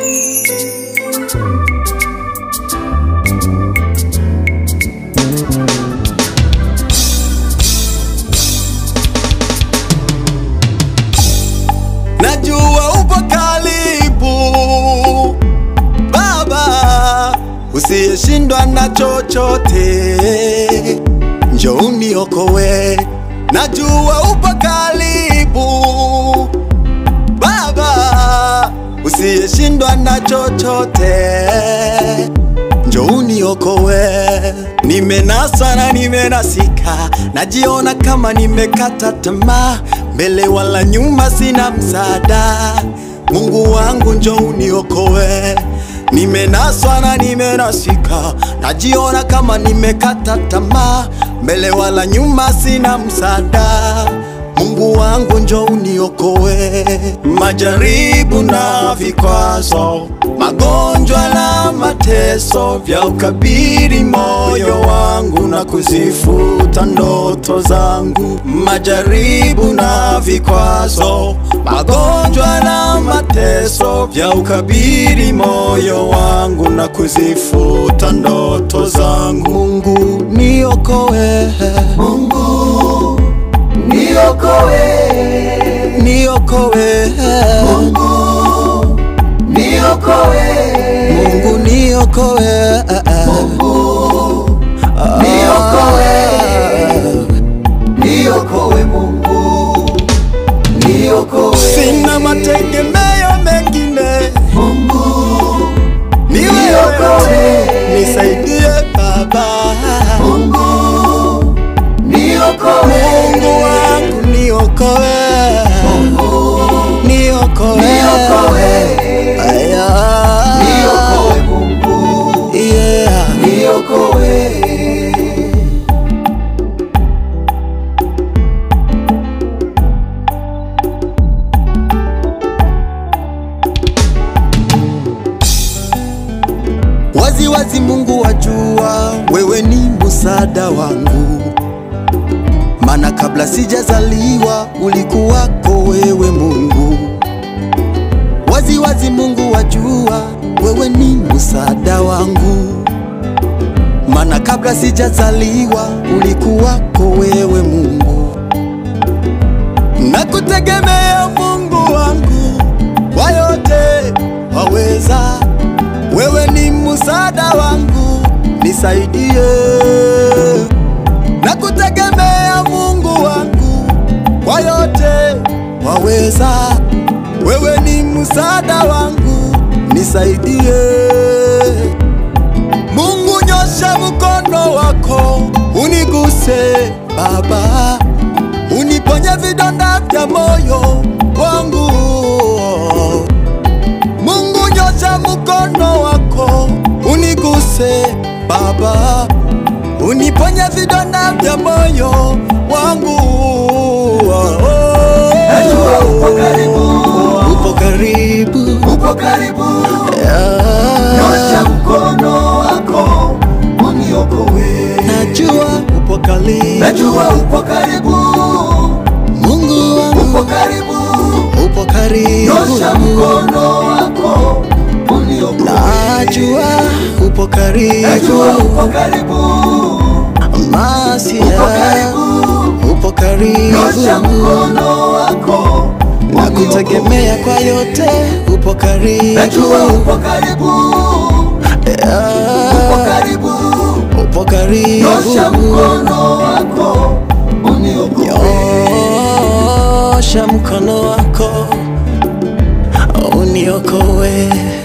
Najua upo karibu Baba, usiyeshindwa na chochote, njoo uniokoe. Najua upo karibu Baba, usiyeshindwa na chochote, njoo uniokoe. Nimenaswa na nimenasika, najiona kama nimekata tamaa, mbele wala nyuma sina msaada. Mungu wangu njoo uniokoe. Nimenaswa na nimenasika, najiona kama nimekata tamaa, mbele wala nyuma sina msaada. Mungu wangu njoo uniokoe. Majaribu na vikwazo, magonjwa na mateso vya ukabiri moyo wangu na kuzifuta ndoto zangu. Majaribu na vikwazo, magonjwa na mateso vya ukabiri moyo wangu na kuzifuta ndoto zangu. Mungu niokoe, Mungu niokoe, niokoe, Mungu niokoe, Mungu niokoe, niokoe Mungu, niokoe sina mategemeo mengine, Mungu, ni wewe Niokoe. tu, nisaidie Baba. Mungu niokoe, Mungu wangu niokoe, niokoe, niokoe, Aya. niokoe Mungu, Yeah. niokoe. Wazi wazi Mungu wajua wewe ni msaada wangu, maana kabla sijazaliwa ulikuwako wewe Mungu. Wazi wazi Mungu wajua wewe ni msaada wangu, maana kabla sijazaliwa ulikuwako wewe Mungu. Nakutegemea Mungu wangu, kwa yote waweza wewe ni msaada wangu, nisaidie. Nakutegemea Mungu wangu, kwa yote waweza. Wewe ni msaada wangu, nisaidie. Mungu, nyosha mkono wako uniguse Baba, uniponye vidonda vya moyo wangu. Mungu nyosha mkono wako uniguse Baba, uniponye vidonda vya moyo wangu. Najua upo karibu. upo karibu, Upo karibu, Ah, nyosha mkono wako uniokoe. najua upo karibu, Najua upo karibu, Mungu wangu upo karibu, upo karibu, nyosha mkono wako uniokoe. najua upo karibu, Najua upo karibu, Masia upo karibu, upo karibu, nyosha mkono wako nakutegemea kwa yote, upo karibu, Najua upo karibu, upo Ah, karibu, upo karibu, nyosha mkono wako uniokoe. nyosha mkono wako uniokoe.